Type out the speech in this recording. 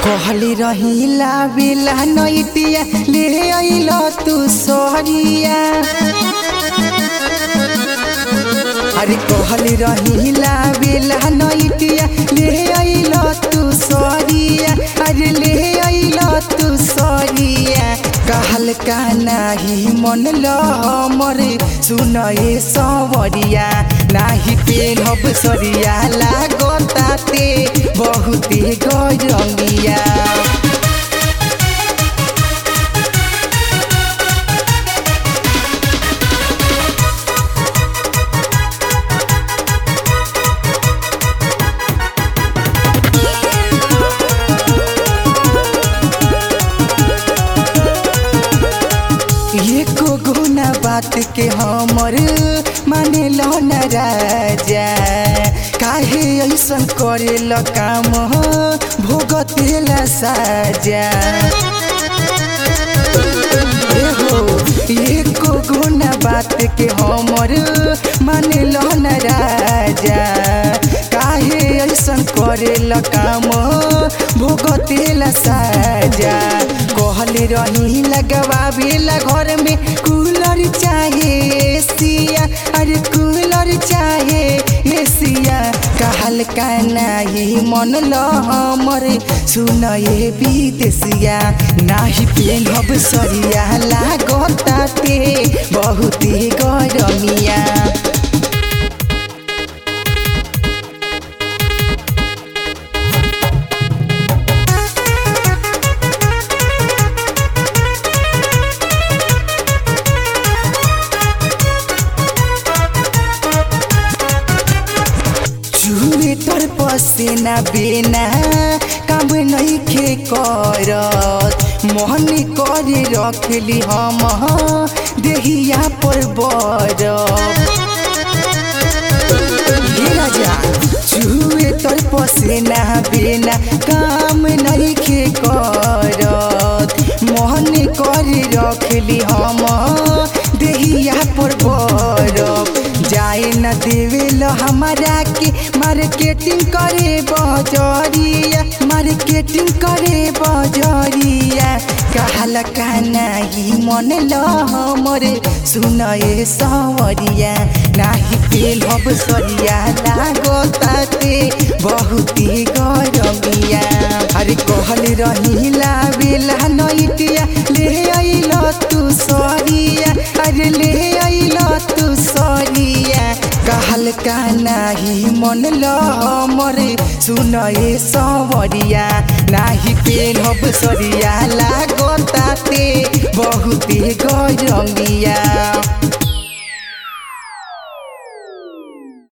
कहली रहिला बिला नैतिया ले अइल तू सोहरिया अरे कहली रहिला बिला नैतिया ले अइल तू सोहरिया अरे ले अइल तू सोहरिया कहल का नाही मन ल मरे सुन ए सवरिया नाही पेनब सरिया लागताते बहुते गरमिया एको गुना बात के हमर माने लो न राजा काहे ऐसन करे ल काम भोगते ला साजा एहो एको गुना बात के हमर माने लो न राजा काहे ऐसन करे ल काम भोगते ला साजा कहले रही लगवावेला घर में कूलर चाहे एसिया अरे कूलर चाहे एसिया कहल का नाही मन ल हमर सुन ए विदेशिया नाही पेनब सरिया लागताते बहुते गरमिया चूहे तर पसेना बेना काम नहीं खे करत मोहन करे रखली हम देहिया पर बरफ हे राजा चूहे तर पसेना बेना काम नहीं खे करत मोहन करे रखली हम देहिया पर बरफ जाए न देवेल हमारा के मार्केटिंग करे बजरिया मार्केटिंग करे बजरिया कहल का नाही मन ल हमरे सुन ए सवरिया नाही तेल हब सरिया लागताते बहुते गरमिया अरे कहल रहिला बेला नैतिया ले अइल तू सरिया अरे ले अइल तू सरिया कहल का नाही मन ल मरे सुन ए सवरिया नाही पेनब सरिया लागताते